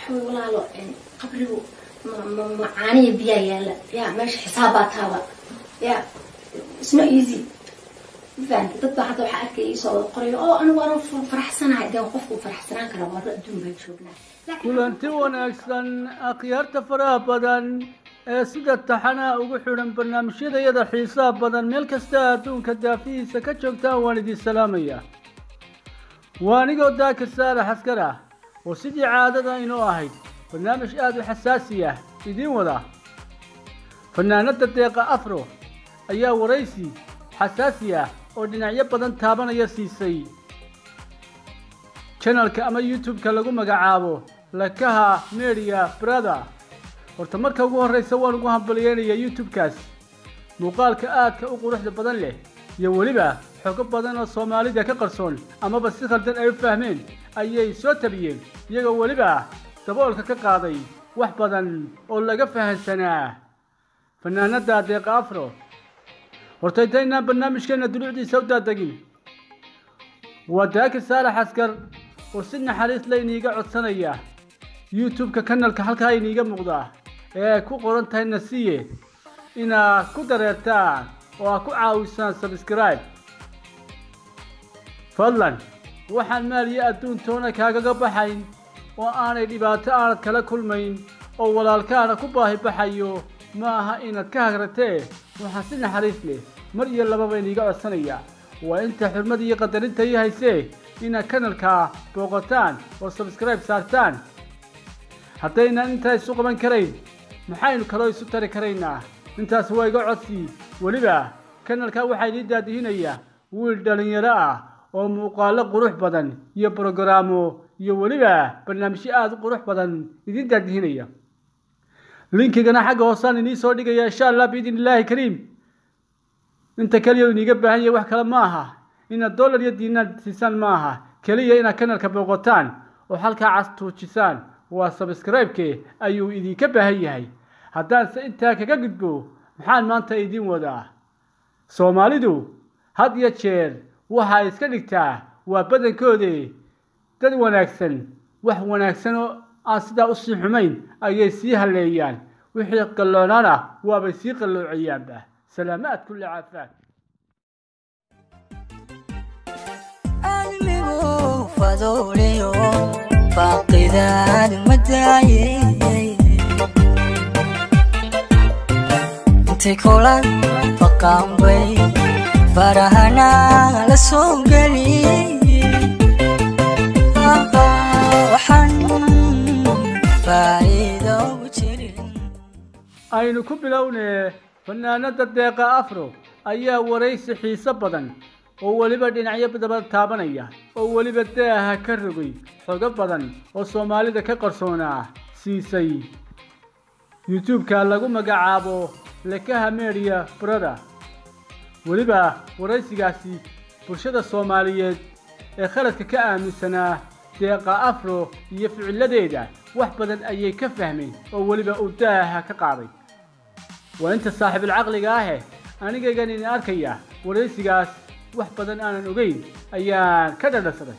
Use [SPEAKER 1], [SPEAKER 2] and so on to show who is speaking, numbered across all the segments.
[SPEAKER 1] waxawey walaalo qabrigu macaaniya biyaa yaala ya meesha xisaabbaa taaba ya isno easy mafahanta dad baa hadda waxaa arkaya iisoo wada qorayo oo anigu anoo faraxsanahay dee qofku faraxsanaan karaa warro adduun baan joognaa
[SPEAKER 2] kulanti wanaagsan akhyaarta faraha badan ee sida taxanaha ugu xidhan barnaamijyadayada xiisaha badan meel kasta adduunka daafihiisa ka joogtaan waan idin salaamayaa waa anigoo daakir saalax askar ah oo sidii caadada inoo ahayd barnaamij aada u xasaasi ah idiin wada fanaanada deeqa afro ayaa waraysi xasaasi ah oo dhinacyo badan taabanaya siisay janalka ama youtube-ka lagu magacaabo lakaha media brother horta marka ugu horreysa waan ugu hambaliyeynayaa youtube-kaas muuqaalka aadka u quruxda badan leh iyo weliba xogo badan oo soomaalida ka qarsoon amaba si khaldan ay u fahmeen ayay soo tabiyeen iyagoo weliba daboolka ka qaaday wax badan oo laga fahansanaa fanaanada deeqa afro horta intaynaan barnaamijkeena duluucdiisa u daadegin waa daakir saalax askar oo si naxariis la iniiga codsanaya youtube-ka kanalka halkaa iniiga muuqdaa ee ay ku qoran tahay nasiye inaad ku dareertaan oo aad ku caawisaan sabscribe fadlan waxaan maaliyo adduun toona kaagaga baxayn oo aanay dhibaato aanad kala kulmayn oo walaalkaana ku baahi baxayo ma aha inaad ka hagratee waxaan si naxariis leh mar iyo lababa iniiga codsanaya waa inta xurmada iyo qadarinta ii haysee inaad kanalka booqataan oo sabscribe saartaan haddaynan intaa isu qaban karayn maxaynu kaloo isu tari karaynaa intaas waa iga codsi weliba kanalka waxaa idii daadihinayaa wiil dhalinyaro ah oo muuqaalo qurux badan iyo brogaraamo iyo weliba barnaamijyo aada u qurux badan idiin daadihinaya linkigana xagga hoosaan inii soo dhigaya insha allah biidn illaahi kariim inta keliya iniiga baahan yahay wax kale ma aha inaad dollar iyo diinaad siisaan ma aha keliya inaad kanalka booqataan oo halkaa cas tuujisaan waa sabscribe-ke ayuu idinka baahan yahay haddaanse intaa kaga gudbo maxaan maanta idiin wadaa soomaalidu had iyo jeer waxaa iska dhigtaa waa badankoode dad wanaagsan wax wanaagsan oo aan sidaa usii xumayn ayay sii halleeyaan wixii qalloonaana waabay sii qalloocayaanba salaamaad kulli caafaad
[SPEAKER 3] cilmigu faduuliyo faaqidaad madaaye intay kulan faqaanbay farahana la soo geliyey waxaan faa'iido u jirin
[SPEAKER 2] aynu ku bilownee fanaanada deeqa afro ayaa waraysi xiiso badan oo weliba dhinacyo daba taabanaya oo weliba daaha ka rogay xogo badan oo soomaalida ka qarsoonaa siisay youtube-ka lagu magacaabo lekaha media brother weliba waraysigaasi bulshada soomaaliyeed ee khaladka ka aaminsanaa deeqa afro iyo ficiladeeda wax badan ayay ka fahmeen oo weliba uu daaha ka qaaday waa inta saaxiibilcaqliga ahe anigaygan idin arkaya waraysigaas wax badan aanan ogeyn ayaan ka dhadhasaday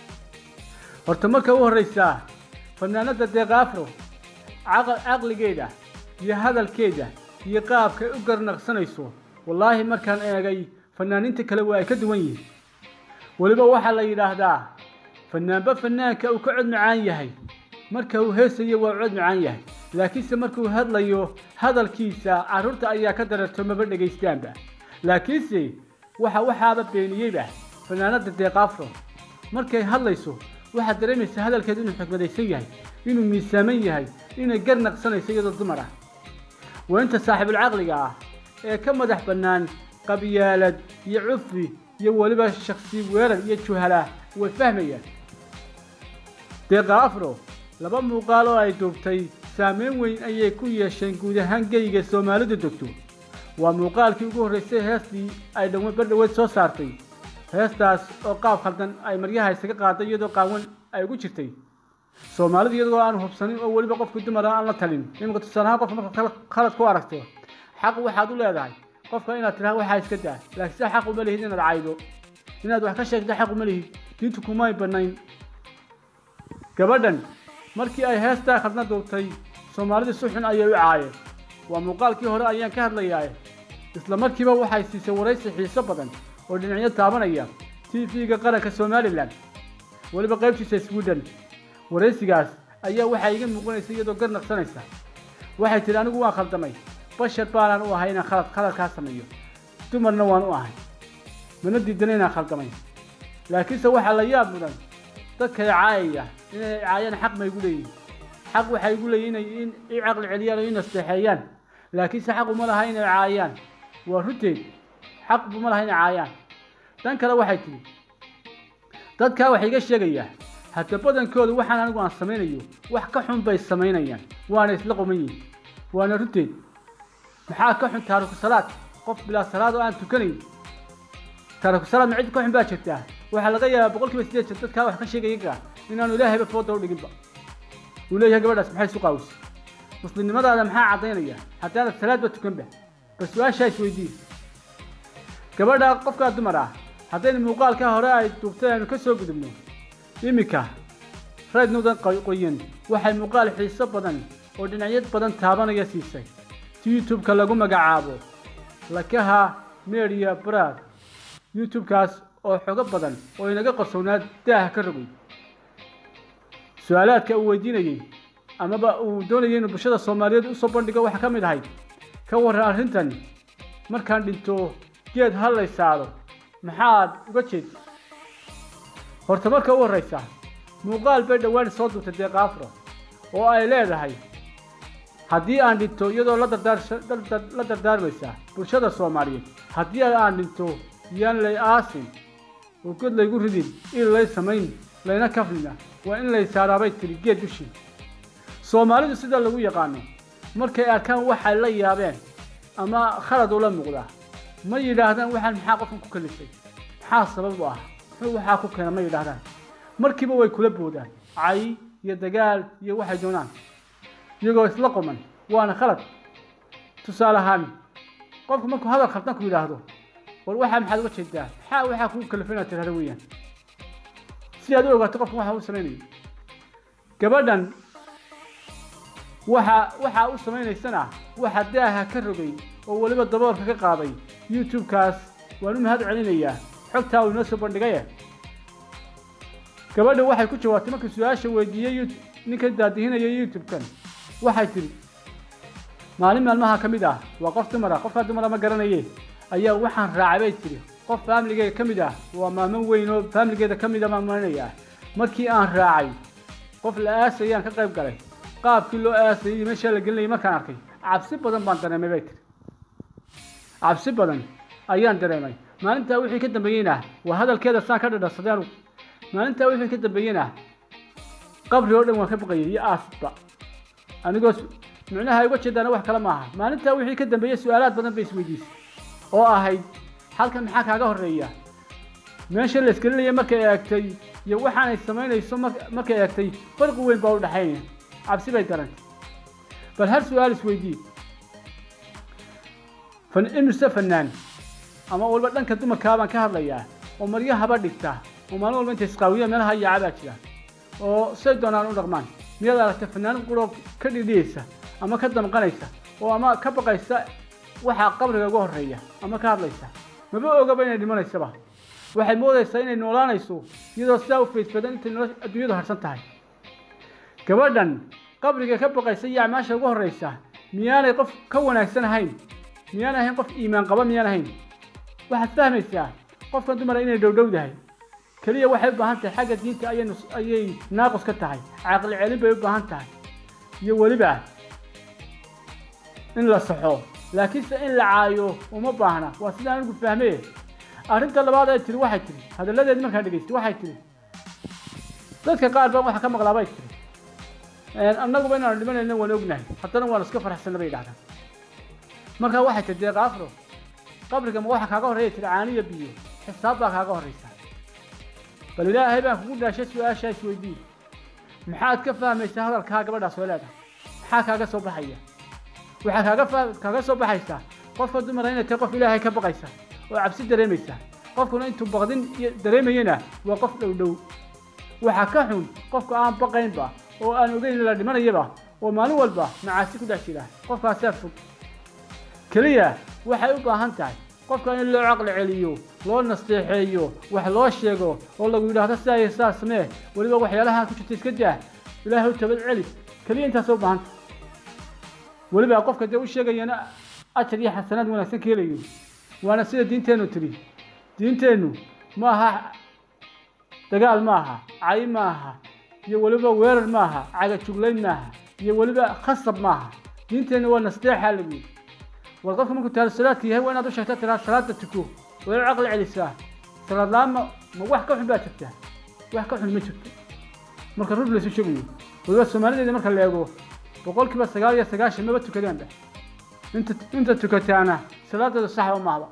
[SPEAKER 2] horta marka u horreysa fanaanada deeqa afro caqligeeda iyo hadalkeeda iyo qaabkay u garnaqsanayso wallaahi markaan eegay fanaaniinta kale waa ay ka duwan yihiin weliba waxaa la yidhaahdaa fanaanba fanaanka uu ka cod macaan yahay marka uu heesayo waa cod macaan yahay laakiinse markuu hadlayo hadalkiisa carruurta ayaa ka dareerto maba dhegaystaanba laakiinse waxa waxaaba beeniyeyba fanaanada deeqaafro markay hadlayso waxaad dareemaysaa hadalkeedu inuu xikmadaysan yahay inuu miisaaman yahay inay gar naqsanayso iyadoo dumar ah waa inta saaxiibulcaqliga ah ee ka madax bannaan qabyaalad iyo cufi iyo weliba shaksi weerar iyo juhala way fahmayaan deeqa afro laba muuqaal oo ay duubtay saameyn weyn ayay ku yeesheen guud ahaan geyga soomaalidu degto waa muuqaalkii ugu horreysay heestii ay dhawe bardhaweed soo saartay heestaas oo qaab khaldan ay maryaha isaga qaaday iyadoo qaawan ay ugu jirtay soomaalidu iyadoo aan hubsanin oo weliba qofkii dumar aan la talin iminka tusaalahaan qofka marka khalad ku aragto xaq waxaad u leedahay qofka inaad tidhaha waxaa iska daa laakiin se xaq uma lihid inaad caydo inaad wax ka sheegto xaq uma lihid diintu kumay banayn gabadhan markii ay heestaa khadna duubtay soomaalida si xun ayay u caayeen waa muuqaalkii hore ayaan ka hadlayaa isla markiiba waxay siisay waraysi xiiso badan oo dhinacyo taabanaya t v-ga qaranka somalilan weliba qaybtiisa sweden waraysigaas ayaa waxaa iga muuqanaysa iyadoo gar naqsanaysa waxay tidhi anigu waan khaldamay bashar baanaan u ahay inaan khalad khaladkaa sameeyo dumarna waan u ahay mana diidana inaan khaldamay laakiinse waxaa la yaab mudan dadkay caayaya inay caayaan xaq ma igu leeyihin xaq waxay igu leeyihin inay in i caqli celiyaan oo i nasteexeeyaan laakiinse xaq uma laha inay caayaan waa runteed xaq uma laha inay caayaan dan kale waxay tihi dadkaa waxay iga sheegayaa hadda badankooda waxaan anigu aan samaynayo wax ka xun bay samaynayaan waana isla qoman yihin waana runteed maxaa ka xun taariku salaad qof bilaa salaad oo aan tukanayn taariku salaad ma cid ka xun baa jirtaa waxaa laga yaabaa boqol kiiba sideed jir dadkaa wax ka sheegaya gaa inaanu ilaahayba fooda u dhiginba uu leeyahay gabadhaas maxay isu qaawisa muslimnimadaada maxaa caddaynaya haddaanad salaadba tukanba bal su-aashaa isweydiin gabadha qofkaa dumar ah haddaynu muuqaalka hore ay duubtay aynu ka soo gudubno iminka rayd nudan qoyan waxay muuqaal xiiso badan oo dhinacyad badan taabanaya siisay youtube-ka lagu magacaabo lakaha media brad youtube-kaas oo xogo badan oo inaga qarsownaa daaha ka rogay su-aalaadka uu weydiinayey amaba uu doonayay inuu bulshada soomaaliyeed usoo bandhigo waxaa ka mid ahayd ka warran arrintan markaan dhinto geed hallay saaro maxaad uga jeeda horta marka u horraysa muuqaal bay dhowaan soo duubtay deeqa afro oo ay leedahay haddii aan dhinto iyadoo la dardaarla dardaarmaysa bulshada soomaaliyeed haddii aan dhinto yaan lay aasin oo god laygu ridin il lay samayn layna kaflina waa in lay saaraabay tiri geed dushii soomaalidu sida lagu yaqaano markay arkaan waxay la yaabeen ama khalad ula muuqdaa ma yidhaahdaan waxaan maxaa qofkan ku kalifay maxaa sabab u ah muxuu waxaa ku keena ma yidhaahdaan markiiba way kula boodaan cay iyo dagaal iyo waxay doonaan iyagoo isla qoman waana khalad tusaale ahaan qofku markuu hadal khaldan ku yidhaahdo war waxaa maxaad uga jeedaa maxaa waxaa kugu kalifay inaad tirahdo weeyaan si aad u ogaato qofkan waxa u samaynayo gabadhan waxa waxaa u samaynaysana waxa daaha ka rogay oo weliba daboolka ka qaaday youtube-kaas waan u mahad celinayaa xogtaa uu inoo soo bandhigaye gabadha waxay ku jawaabtay markii su-aasha weydiiyey ninka daadihinaya youtube-kan waxay tidhi maalin maalmaha ka mid ah waa qof dumar ah qofkaa dumara ma garanaye ayaa waxaan raacay bay tidhi qof faamiligeeda ka mid ah waa maamo weyn oo faamiligeeda ka mid a baan marinayaa markii aan raacay qof la aasayaan ka qayb galay qaabkii loo aasayay iyo meeshaa la gelinayay markaan arkay cabsi badan baan dareemay bay tiri cabsi badan ayaan dareemay maalintaa wixii ka dambeeyeyna waa hadalkeeda saan ka dhadhasaday anugu maalintaa wixii ka dambeeyeyna qabri oo dhan waan ka baqayay iyo aasba anigoo micnaha ay uga jeedaana wax kale maaha maalintaa wixii ka dambeeyey su-aalaad badan bay isweydiisay oo ahayd halkan maxaa kaaga horreeya meesha la isgelinaya markay eegtay iyo waxaanay samaynayso markay eegtay farqi weyn baa u dhexaynaya cabsi bay darantay bal hal su-aal isweydii fan imise fanaan ama walba dhanka dumarkaa baan ka hadlayaa oo maryahaba dhigta oo maalin walba intay isqaawiya meelaha yaaca baa jira oo say doonaan u dhaqmaan miyaad aragtay fanaan quroo ka dhidhiyeysa ama ka damqanaysa oo ama ka baqaysa waxaa qabriga uga horreeya ama ka hadlaysa maba ogaba inay dhimanaysaba waxay moodaysaa inay noolaanayso iyadoo sidaa u faydfadan intay nolo adduunyadu harsan tahay gabadhan qabriga ka baqaysa iyo acmaasha ugu horraysa miyaanay qof ka wanaagsan ahayn miyaan ahayn qof iimaan qaba miyaan ahayn waxaad fahmaysaa qofkan dumara inay dhowdhowdahay keliya waxay u baahan tahay xagga diinta ayay ayay naaqus ka tahay caqli celin bay u baahan tahay iyo weliba in la saxo laakiinse in la caayo uma baahna waa sidaan anigu fahmee arrinta labaad ay tiri waxay tiri hadalladeedi markaan dhegaystay waxay tiri dadka qaar baan waxa ka maqlaa bay tiri annaguba inaanu dhimanayna waan ognahay haddana waan iska faraxsanna bay dhahdaan markaa waxay tiri deeqa afro qabriga ma waxa kaaga horreeya tiri caaniya biyo xisaab baa kaaga horraysa bal ilaahay baan kugu dhaashay su-aashaa isweydii maxaad ka fahmaysaa hadalkaa gabadhaas oo leedahay maxaa kaaga soo baxaya waxaa kaaga fa kaaga soo baxaysaa qofka dumara inay tahay qof ilaahay ka baqaysa oo cabsi dareemaysa qofkuna intuu baqdin iyo dareemayena waa qof dhow dhow waxaa ka xun qofka aan baqaynba oo aan ogeyn in la dhimanayaba oo maalin walba macaasi ku dhex jira qofkaasaa fog keliya waxay u baahan tahay qofka in loo caqli celiyo loo nasteexeeyo wax loo sheego oo lagu yidhaahdo sidaa iyo sidaas samee weliba waxyaalaha ku jirta iska daa ilaahay u tabad celi keliya intaasoo baahan tahay weliba qofka dee u sheegayana ajar iyo xasanaad wanaagsan ka helayo waana sida diinteennu tiri diinteennu ma aha dagaal ma aha cay ma aha iyo weliba weerar ma aha cagajuglayn ma aha iyo weliba khasab ma aha diinteennu waa nasteexaa lagu yidhi war qofka markuu taalo salaadka yahay waa inaad u sheegtaa tiraa salaada tuko waa inu caqli celisaa salaad la-aan ma ma wax ka xun baa jirta wax ka xun ma jirto marka rur laysu sheegayo weliba soomaalideeda marka la eego boqolkiiba sagaal iyo sagaashan maba tukadaanba inta inta tukataana salaadeedu saxba maahba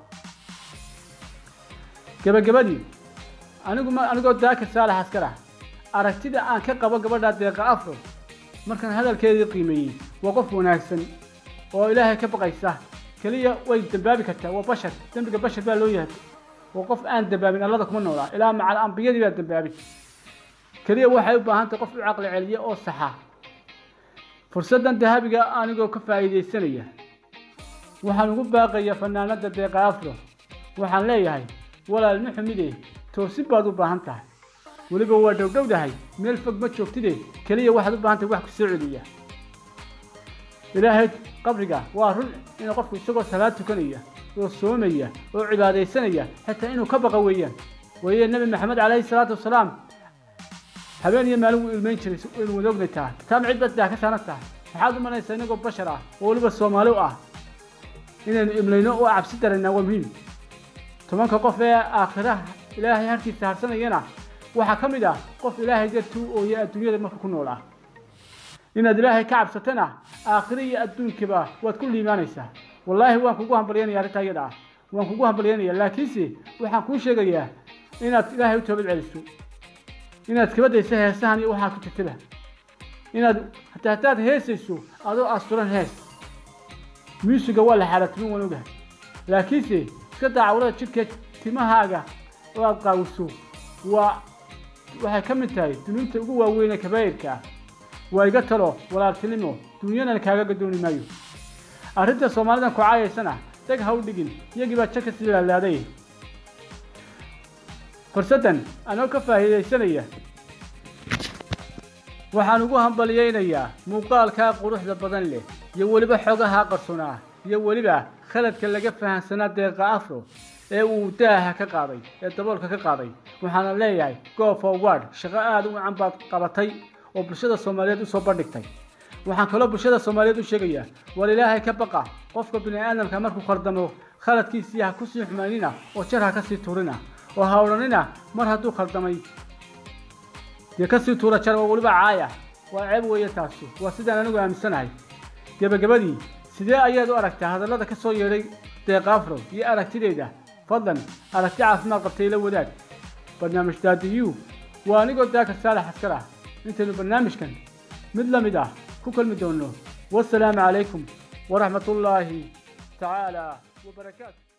[SPEAKER 2] gabagabadii anigu ma anigoo daaka saalax askar ah aragtida aan ka qabo gabadha deeqa afro markaan hadalkeedii qiimeeyey waa qof wanaagsan oo ilaahay ka baqaysa keliya way dambaabi kartaa waa bashar dembiga bashar baa loo yahay waa qof aan dambaabin allada kuma noolaa ilaa macal ambiyadii baa dambaabin keliya waxay u baahan tahay qof u caqli celiya oo saxa fursaddan dahabiga anigoo ka faa'iidaysanaya waxaan ugu baaqayaa fanaanada deeqa afro waxaan leeyahay walaal ma xumide toosin baad u baahan tahay weliba waa dhowdhowdahay meel fog ma joogtide keliya waxaad u baahan tahay wax ku soo celiya ilaahay qabriga waa run inuu qofku isagoo salaad tukanaya oo soomaya oo cibaadaysanaya xitaa inuu ka baqa weeyaan weeye nebi maxamed calayhi salaatu wasalaam habeen iyo maalin wuu ilmayn jiray waynu wada ognay tahay taana cid badaa ka saaran tahay maxaad u malaysaa inagoo bashar ah oo weliba soomaali u ah inaynu imlayno oo cabsi daraynaa waa muhiim tobanka qof ee aakhiraha ilaahay harkiisa harsanayana waxaa ka mid ah qof ilaahay dartuu ooya adduunyada marka ku noolaa inaad ilaahay ka cabsatana aakhiro iyo adduunkiba waad ku liimaanaysaa wallaahi waan kugu hambalyanaya arrintaa iyada ah waan kugu hambalyanaya laakiinse waxaan kuu sheegayaa inaad ilaahay u toobad celiso inaad kaba dayso heesahan iyo waxaa ku jirtaba inaad hataa haddaad heesayso adoo asturan hees muusiga waa la xaalaatimin waan ogahay laakiinse iska daacawrada jidhka timahaaga oo aad qaawiso waa waxay ka mid tahay dunuubta ugu waaweyn ee kabaa'irka ah waa iga talo walaaltinimo dunyadan kaaga gadooni maayo arrinta soomaalidan ku caayaysana dag ha u dhigin iyagii baa jaka sii laalaaday fursaddan anoo ka faa'iidaysanaya waxaan ugu hambalyaynayaa muuqaalkaa quruxda badan leh iyo weliba xogaha qarsoonaa iyo weliba khaladka laga fahamsanaa deeqa afro ee uu daaha ka qaaday ee daboolka ka qaaday waxaana leeyahay go forward shaqo aada u wacan baad qabatay oo bulshada soomaaliyeed usoo bandhigtay waxaan kaloo bulshada soomaaliyeed u sheegayaa war ilaahay ka baqa qofka bini aadamka markuu khaldamo khaladkiisii ha kusii xumaynina oo jar ha kasii tuurina oo ha odhanina mar hadduu khaldamay dee kasii tuura jar oo weliba caaya waa ceeb weeye taasi waa sidaan anigu aaminsanahay gebagabadii sidee ayaad u aragtaa hadallada ka soo yeedhay deeqaafro iyo aragtideeda fadlan aragti caafimaad qabtay la wadaag barnaamij daadiyu waa anigoo daaka saalax askar ah intaynu barnaamijkan mid la mid ah ku kulmi doonno wasalaamu calaykum waraxmatullaahi tacaala wabarakaatu